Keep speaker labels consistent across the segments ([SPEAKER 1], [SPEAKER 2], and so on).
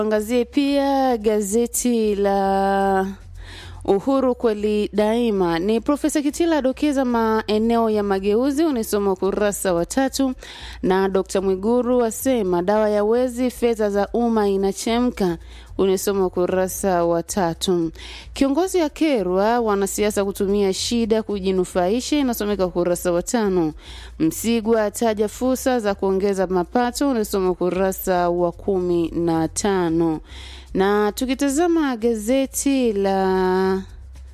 [SPEAKER 1] Tuangazie pia gazeti la Uhuru kweli daima. Ni Profesa Kitila adokeza maeneo ya mageuzi, unisoma ukurasa wa tatu, na Dr. Mwiguru asema dawa ya wezi, fedha za umma inachemka, unisoma ukurasa wa tatu. Kiongozi akerwa wanasiasa kutumia shida kujinufaisha, inasomeka ukurasa wa tano. Msigwa ataja fursa za kuongeza mapato, unisoma ukurasa wa kumi na tano na tukitazama gazeti la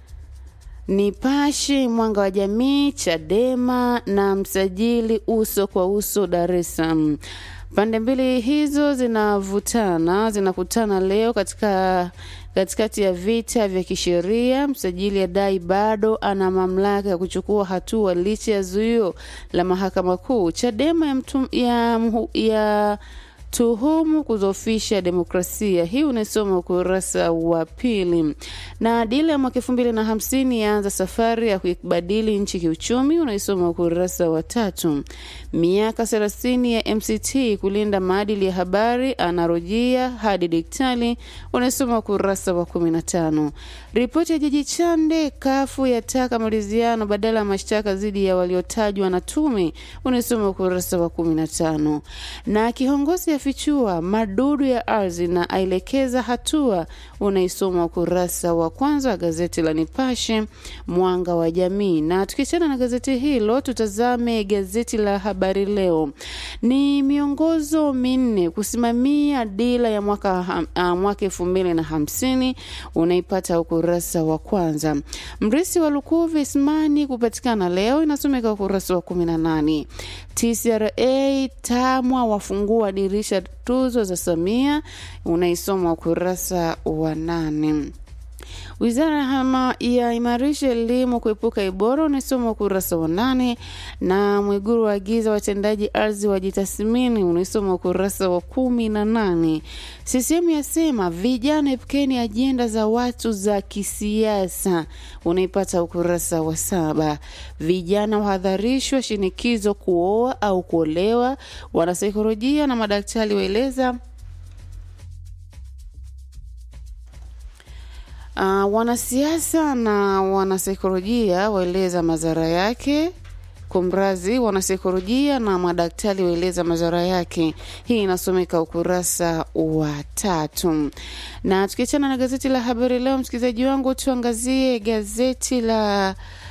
[SPEAKER 1] Nipashe, Mwanga wa Jamii, Chadema na msajili uso kwa uso Dar es Salaam. Pande mbili hizo zinavutana, zinakutana leo katika katikati ya vita vya kisheria. Msajili adai bado ana mamlaka ya kuchukua hatua licha ya zuio la mahakama kuu. Chadema ya, mtum, ya, ya tuhumu kudhoofisha demokrasia. Hii unaisoma ukurasa wa pili. Na dira ya mwaka elfu mbili na hamsini yaanza safari ya kuibadili nchi kiuchumi, unaisoma ukurasa wa tatu. Miaka thelathini ya MCT kulinda maadili ya habari, anarojia hadi diktali, unaisoma ukurasa wa kumi na tano. Ripoti ya Jaji Chande, kafu yataka maridhiano badala ya mashtaka dhidi ya waliotajwa na tume, unaisoma ukurasa wa kumi na tano. Na kiongozi afichua madudu ya ardhi na aelekeza hatua, unaisoma ukurasa wa kwanza wa gazeti la Nipashe Mwanga wa Jamii. Na tukiachana na gazeti hilo, tutazame gazeti la Habari Leo. Ni miongozo minne kusimamia dira ya mwaka mwaka elfu mbili na hamsini unaipata ukurasa wa kwanza. Mrisi wa Lukuvi Ismani kupatikana leo, inasomeka ukurasa wa kumi na nane. TCRA TAMWA wafungua dirisha tuzo za Samia, unaisoma ukurasa wa nane. Wizara hama ya imarisha elimu kuepuka ibora, unaisoma ukurasa wa nane. Na Mwiguru waagiza watendaji ardhi wajitathmini, unaisoma ukurasa wa kumi na nane. CCM yasema vijana epukeni ajenda za watu za kisiasa, unaipata ukurasa wa saba. Vijana wahadharishwa shinikizo kuoa au kuolewa, wanasaikolojia na madaktari waeleza Uh, wanasiasa na wanasaikolojia waeleza madhara yake. Kumrazi, wanasaikolojia na madaktari waeleza madhara yake. Hii inasomeka ukurasa wa tatu. Na tukiachana na gazeti la Habari Leo, msikilizaji wangu, tuangazie gazeti la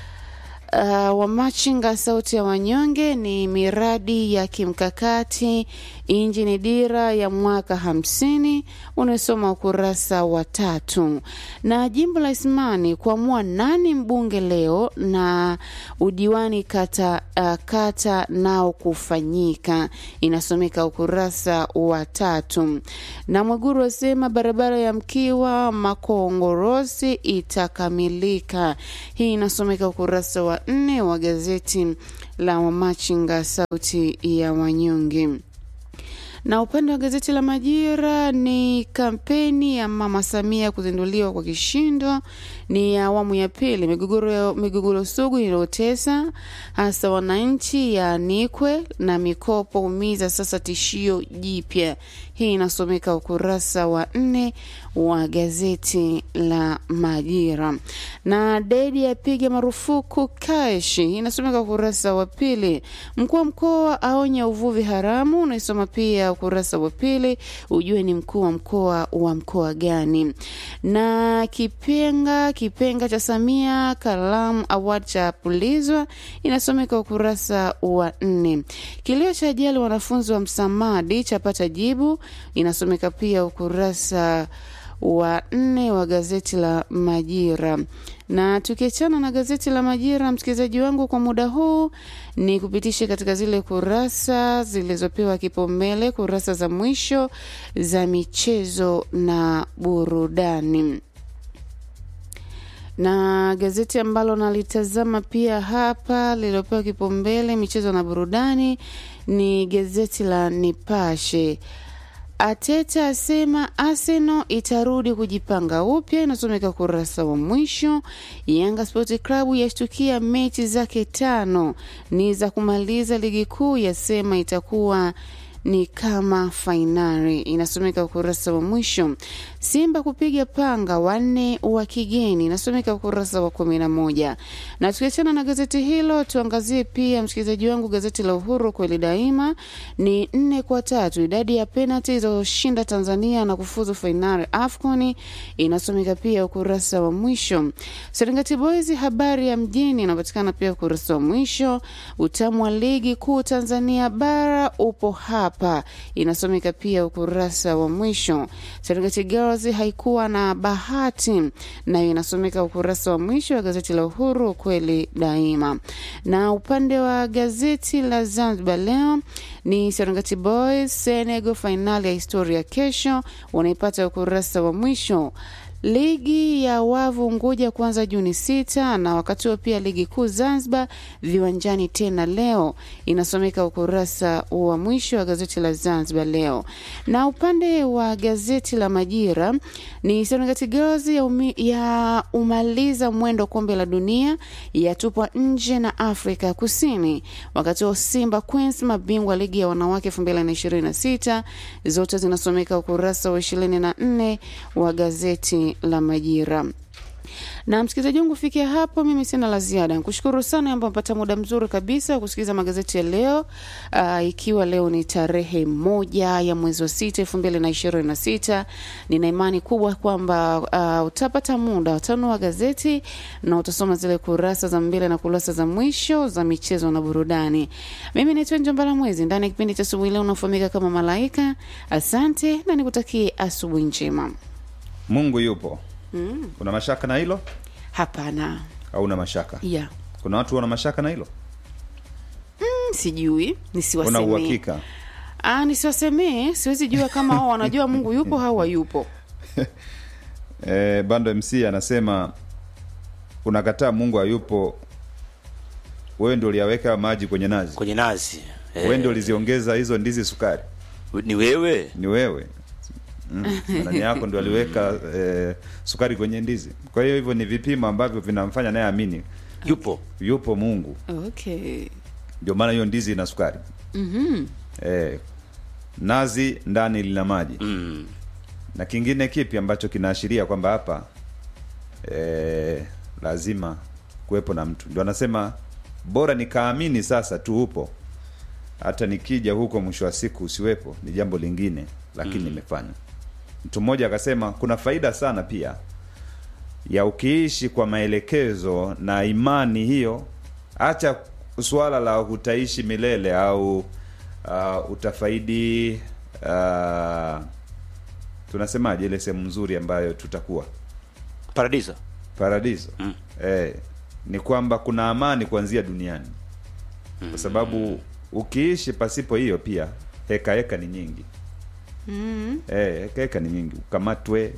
[SPEAKER 1] Uh, Wamachinga sauti ya wanyonge ni miradi ya kimkakati injini dira ya mwaka hamsini unasoma ukurasa wa tatu. Na jimbo la Isimani kuamua nani mbunge leo na udiwani kata, uh, kata nao kufanyika inasomeka ukurasa wa tatu. Na Mwiguru wasema barabara ya Mkiwa Makongorosi itakamilika. Hii inasomeka ukurasa wa nne wa gazeti la Wamachinga sauti ya wanyonge na upande wa gazeti la Majira ni kampeni ya Mama Samia kuzinduliwa kwa kishindo, ni awamu ya pili. Migogoro migogoro sugu iliyotesa hasa wananchi yaanikwe na mikopo umiza sasa tishio jipya. Hii inasomeka ukurasa wa nne wa gazeti la Majira. Na Dedi apiga marufuku kashi, inasomeka ukurasa wa pili. Mkuu wa mkoa aonya uvuvi haramu, unaisoma pia ukurasa wa pili, ujue ni mkuu wa mkoa wa mkoa gani. Na kipenga kipenga cha Samia Kalamu Award cha pulizwa, inasomeka ukurasa wa nne. Kilio cha ajali wanafunzi wa Msamadi chapata jibu, inasomeka pia ukurasa wa nne wa gazeti la Majira. Na tukiachana na gazeti la Majira, msikilizaji wangu, kwa muda huu ni kupitisha katika zile kurasa zilizopewa kipaumbele, kurasa za mwisho za michezo na burudani na gazeti ambalo nalitazama pia hapa lililopewa kipaumbele michezo na burudani ni gazeti la Nipashe. Ateta asema Arsenal itarudi kujipanga upya, inasomeka ukurasa wa mwisho. Yanga Sport Club yashtukia mechi zake tano ni za kumaliza ligi kuu, yasema itakuwa ni kama fainali, inasomeka ukurasa wa mwisho. Simba kupiga panga wanne wa kigeni, inasomeka ukurasa wa kumi na moja. Na tukiachana na gazeti hilo, tuangazie pia, msikilizaji wangu, gazeti la Uhuru kweli daima ni nne kwa tatu, idadi ya penalti zilizoshinda Tanzania na kufuzu fainali AFCON, inasomeka pia ukurasa wa mwisho. Serengeti Boys habari ya mjini inapatikana pia ukurasa wa mwisho. Utamu wa ligi kuu Tanzania bara upo hapa, inasomeka pia ukurasa wa mwisho. Serengeti Girls haikuwa na bahati, nayo inasomeka ukurasa wa mwisho wa gazeti la Uhuru kweli daima. Na upande wa gazeti la Zanzibar Leo ni Serengeti Boys Senegal, fainali ya historia kesho, unaipata ukurasa wa mwisho. Ligi ya wavu Unguja kuanza Juni sita, na wakati huo pia ligi kuu Zanzibar viwanjani tena leo, inasomeka ukurasa wa mwisho wa gazeti la Zanzibar Leo. Na upande wa gazeti la Majira ni Serengeti Girls ya, umi, ya umaliza mwendo kombe la dunia yatupwa nje na Afrika Kusini, wakati huo Simba Queens mabingwa ligi ya wanawake 2026 zote zinasomeka ukurasa wa 24 wa gazeti la Majira. Na msikilizaji wangu, kufikia hapo mimi sina la ziada. Nikushukuru sana ambao mpata muda mzuri kabisa wa kusikiliza magazeti ya leo. Uh, ikiwa leo ni tarehe moja ya mwezi wa sita elfu mbili na ishirini na sita nina imani kubwa kwamba uh, utapata muda utanua gazeti na utasoma zile kurasa za mbele na kurasa za mwisho za michezo na burudani. Mimi naitwa Njombala Mwezi ndani ya kipindi cha asubuhi leo unafahamika kama Malaika. Asante na nikutakie asubuhi njema.
[SPEAKER 2] Mungu yupo. Mm. Una mashaka na hilo
[SPEAKER 1] Hapana,
[SPEAKER 2] au una mashaka?
[SPEAKER 1] ya
[SPEAKER 2] Kuna watu wana mashaka na hilo?
[SPEAKER 1] mm, sijui
[SPEAKER 2] Una
[SPEAKER 1] nisiwasemee.
[SPEAKER 2] uhakika?
[SPEAKER 1] Ah, nisiwasemee, siwezi jua kama wao wanajua Mungu yupo au hayupo.
[SPEAKER 2] E, Bando MC anasema unakataa Mungu hayupo, wewe ndio uliyaweka maji kwenye nazi,
[SPEAKER 3] kwenye nazi eh,
[SPEAKER 2] wewe ndio uliziongeza hizo ndizi sukari,
[SPEAKER 3] ni wewe
[SPEAKER 2] ni wewe mm. Nani yako ndio aliweka e, sukari kwenye ndizi. Kwa hiyo hivyo ni vipimo ambavyo vinamfanya naye amini
[SPEAKER 3] yupo
[SPEAKER 2] yupo Mungu,
[SPEAKER 1] Okay.
[SPEAKER 2] ndio maana hiyo ndizi ina sukari
[SPEAKER 1] Mhm.
[SPEAKER 2] e, nazi ndani lina maji
[SPEAKER 3] mm.
[SPEAKER 2] na kingine kipi ambacho kinaashiria kwamba hapa e, lazima kuwepo na mtu ndio anasema bora nikaamini sasa tu upo hata nikija huko mwisho wa siku usiwepo ni jambo lingine lakini nimefanya mtu mmoja akasema kuna faida sana pia ya ukiishi kwa maelekezo na imani hiyo acha suala la utaishi milele au uh, utafaidi uh, tunasemaje ile sehemu nzuri ambayo tutakuwa
[SPEAKER 3] paradiso
[SPEAKER 2] paradiso
[SPEAKER 3] Mm.
[SPEAKER 2] eh, ni kwamba kuna amani kuanzia duniani kwa sababu ukiishi pasipo hiyo pia heka heka ni nyingi
[SPEAKER 1] Mhm.
[SPEAKER 2] eh, heka heka ni nyingi ukamatwe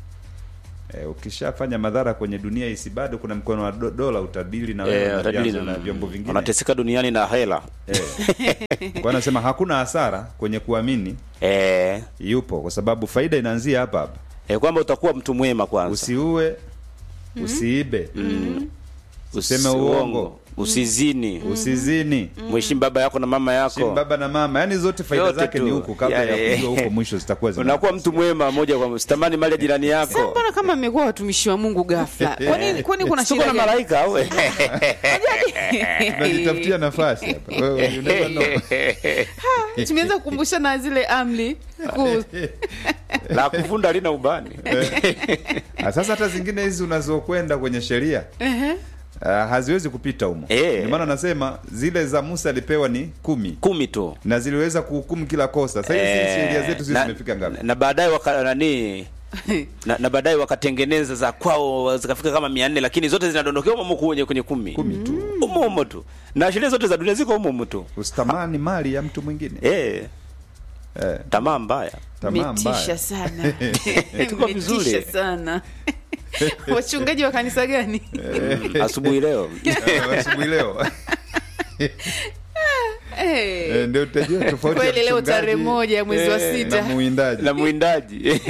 [SPEAKER 2] eh, ukishafanya madhara kwenye dunia hisi bado kuna mkono wa do, dola utabili na wewe
[SPEAKER 3] eh,
[SPEAKER 2] na
[SPEAKER 3] utadili
[SPEAKER 2] vyanzo
[SPEAKER 3] na-
[SPEAKER 2] na vyombo vingine
[SPEAKER 3] unateseka duniani na hela
[SPEAKER 2] eh. kwa anasema hakuna hasara kwenye kuamini
[SPEAKER 3] eh,
[SPEAKER 2] yupo kwa sababu faida inaanzia hapa hapa
[SPEAKER 3] eh, kwamba utakuwa mtu mwema kwanza
[SPEAKER 2] usiue usiibe useme
[SPEAKER 3] Usi-
[SPEAKER 2] uongo.
[SPEAKER 3] usizini
[SPEAKER 2] usizini
[SPEAKER 3] mheshimu baba yako na mama
[SPEAKER 2] Heshimu
[SPEAKER 3] yako
[SPEAKER 2] baba na mama yani zote faida
[SPEAKER 3] Yote
[SPEAKER 2] zake
[SPEAKER 3] tu.
[SPEAKER 2] ni huku kabla
[SPEAKER 3] Ya,
[SPEAKER 2] ya
[SPEAKER 3] eh.
[SPEAKER 2] kujua huko mwisho zitakuwa zina-
[SPEAKER 3] unakuwa mtu mwema moja kwa moja sitamani mali ya jirani yako
[SPEAKER 1] Mbona kama mmekuwa watumishi wa Mungu ghafla? Kwani kwani kuna
[SPEAKER 3] tuko
[SPEAKER 1] shida
[SPEAKER 3] na
[SPEAKER 1] gani?
[SPEAKER 3] malaika au
[SPEAKER 2] tunajitafutia nafasi hapa Wewe, you never know.
[SPEAKER 1] Tumeanza kukumbushana zile amri kuu.
[SPEAKER 3] la kuvunda lina ubani
[SPEAKER 2] Ah, sasa hata zingine hizi unazokwenda kwenye sheria
[SPEAKER 1] Ehe.
[SPEAKER 2] uh, haziwezi kupita humo
[SPEAKER 3] Eh.
[SPEAKER 2] ndio maana nasema zile za Musa alipewa ni kumi
[SPEAKER 3] kumi tu
[SPEAKER 2] na ziliweza kuhukumu kila kosa sasa hizi
[SPEAKER 3] Eh,
[SPEAKER 2] sheria zetu sisi
[SPEAKER 3] na-
[SPEAKER 2] zimefika ngapi
[SPEAKER 3] na baadaye waka nani na, na baadaye wakatengeneza za kwao zikafika kama mia nne lakini zote zinadondokea umo umo kwenye kwenye kumi
[SPEAKER 2] kumi tu
[SPEAKER 3] umo umo tu na sheria zote za dunia ziko umo umo tu
[SPEAKER 2] usitamani mali ya mtu mwingine
[SPEAKER 3] eh,
[SPEAKER 2] eh,
[SPEAKER 3] tamaa mbaya
[SPEAKER 2] tamaa
[SPEAKER 1] Metisha
[SPEAKER 2] mbaya
[SPEAKER 1] sana.
[SPEAKER 3] Tuko vizuri.
[SPEAKER 1] Metisha sana. Wachungaji wa kanisa gani?
[SPEAKER 3] asubuhi leo
[SPEAKER 2] asubuhi leo
[SPEAKER 1] Eh.
[SPEAKER 2] Eh, ndio utajua tofauti ya
[SPEAKER 1] Kweli leo
[SPEAKER 2] mchungaji
[SPEAKER 1] tarehe moja ya mwezi wa
[SPEAKER 3] Eh,
[SPEAKER 2] na
[SPEAKER 1] sita.
[SPEAKER 2] muwindaji
[SPEAKER 3] na mwindaji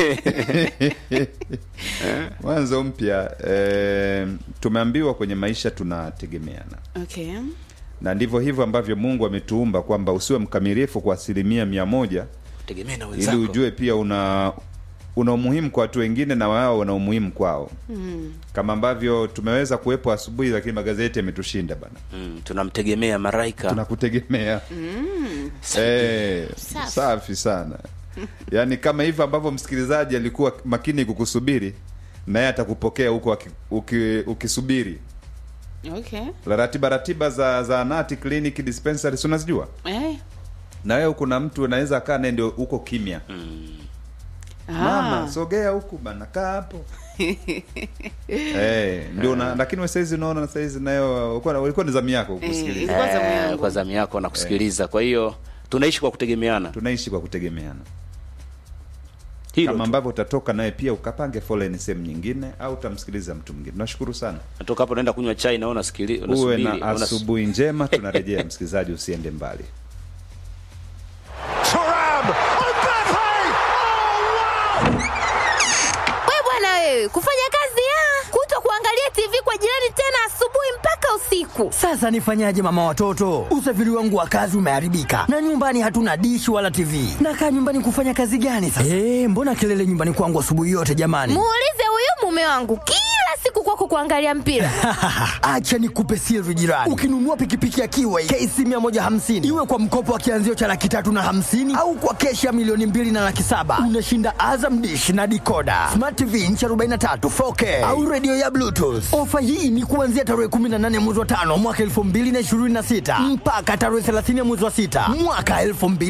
[SPEAKER 2] mwanzo mpya eh, tumeambiwa kwenye maisha tunategemeana
[SPEAKER 1] Okay.
[SPEAKER 2] na ndivyo hivyo ambavyo mungu ametuumba kwamba usiwe mkamilifu kwa asilimia mia moja
[SPEAKER 3] tegemea na
[SPEAKER 2] ili
[SPEAKER 3] wenzako
[SPEAKER 2] ujue pia una una umuhimu kwa watu wengine na wao wana umuhimu kwao mm. kama ambavyo tumeweza kuwepo asubuhi lakini magazeti yametushinda bana
[SPEAKER 3] mm, tunamtegemea maraika
[SPEAKER 2] tunakutegemea Eh,
[SPEAKER 1] Safi.
[SPEAKER 2] safi sana yaani kama hivyo ambavyo msikilizaji alikuwa makini kukusubiri naye atakupokea huko aki- uki- ukisubiri
[SPEAKER 1] okay
[SPEAKER 2] La ratiba ratiba za zaanati kliniki dispensary si unazijua
[SPEAKER 1] eh.
[SPEAKER 2] na wewe kuna mtu anaweza akaa naye ndio huko kimya mama
[SPEAKER 1] Ah.
[SPEAKER 2] sogea huku bana kaa hapo eh ndio na lakini wewe saizi unaona na saizi nayo ulikuwa ulikuwa ni zamu yako kusikiliza
[SPEAKER 1] Ilikuwa zamu
[SPEAKER 3] Eh,
[SPEAKER 1] yangu.
[SPEAKER 3] kwa zamu yako na kusikiliza kwa hiyo tunaishi kwa kutegemeana
[SPEAKER 2] tunaishi kwa kutegemeana
[SPEAKER 3] hilo
[SPEAKER 2] kama
[SPEAKER 3] tu.
[SPEAKER 2] ambavyo utatoka naye pia ukapange foleni sehemu nyingine au utamsikiliza mtu mwingine tunashukuru sana
[SPEAKER 3] natoka hapo naenda kunywa chai naona sikili
[SPEAKER 2] uwe
[SPEAKER 3] unasubiri
[SPEAKER 2] na
[SPEAKER 3] unas-
[SPEAKER 2] asubuhi njema tunarejea msikilizaji usiende mbali
[SPEAKER 4] Turam! Mbappe! Oh, wow!
[SPEAKER 5] We bwana wewe, kufanya kazi ya kuto kuangalia TV kwa jirani tena asubuhi mpaka usiku.
[SPEAKER 6] Sasa nifanyaje mama watoto? Usafiri wangu wa kazi umeharibika na nyumbani hatuna dishi wala TV. Nakaa nyumbani kufanya kazi gani sasa? Eh, mbona kelele nyumbani kwangu asubuhi yote jamani?
[SPEAKER 5] Muulize huyu mume wangu kila siku kwako kuangalia mpira.
[SPEAKER 6] Acha nikupe siri jirani. Ukinunua pikipiki ya Kiway KC 150 iwe kwa mkopo wa kianzio cha laki tatu na hamsini au kwa keshi ya milioni mbili na laki saba unashinda Azam dish na dikoda smart TV inchi 43 4K au redio ya Bluetooth. Ofa hii ni kuanzia tarehe 18 mwezi wa tano mwaka 2026 mpaka tarehe 30 mwezi wa sita mwaka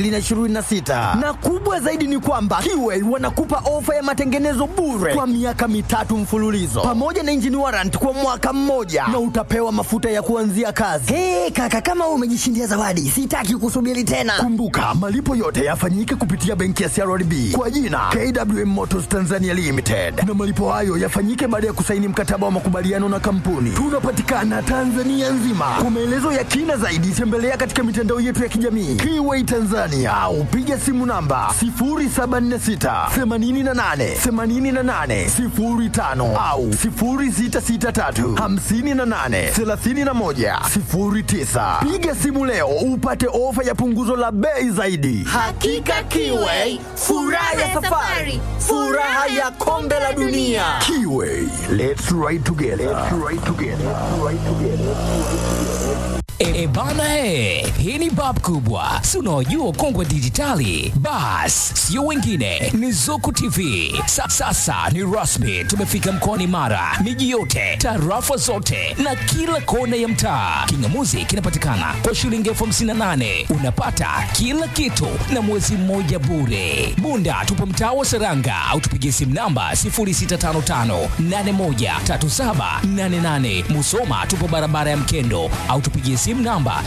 [SPEAKER 6] 2026 na kubwa zaidi ni kwamba Kiway wanakupa ofa ya matengenezo bure kwa miaka mitatu mfululizo pamoja na engine warrant kwa mwaka mmoja na utapewa mafuta ya kuanzia kazi. Hey, kaka kama wewe umejishindia zawadi, sitaki kusubiri tena. Kumbuka malipo yote yafanyike kupitia benki ya CRDB kwa jina KWM Motors Tanzania Limited, na malipo hayo yafanyike baada ya kusaini mkataba wa makubaliano na kampuni. Tunapatikana Tanzania nzima. Kwa maelezo ya kina zaidi, tembelea katika mitandao yetu ya kijamii Kiway Tanzania au piga simu namba 0746 88 88 05 au 0663 58 31 09. Piga simu leo upate ofa ya punguzo la bei zaidi.
[SPEAKER 5] Hakika Kiway, furaha ya safari, furaha ya kombe la dunia.
[SPEAKER 6] Kiway, let's ride together. Let's ride together. Let's ride together.
[SPEAKER 7] E, e bana he, hii ni bab kubwa, si unaojua kongwe dijitali. Bas, sio wengine, ni Zuku TV. Sa, sasa ni rasmi, tumefika mkoani Mara, miji yote, tarafa zote na kila kona ya mtaa. Kingamuzi kinapatikana kwa shilingi elfu hamsini na nane unapata kila kitu na mwezi mmoja bure. Bunda tupo mtaa wa Seranga au tupigie simu namba 0655813788. Musoma tupo barabara ya Mkendo au tupigie simu namba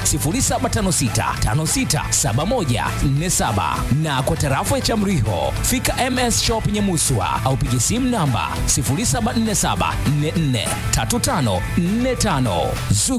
[SPEAKER 7] 0756567147 na kwa tarafa ya Chamriho fika MS Shop Nyamuswa au pigie simu namba 0747443545. Zuku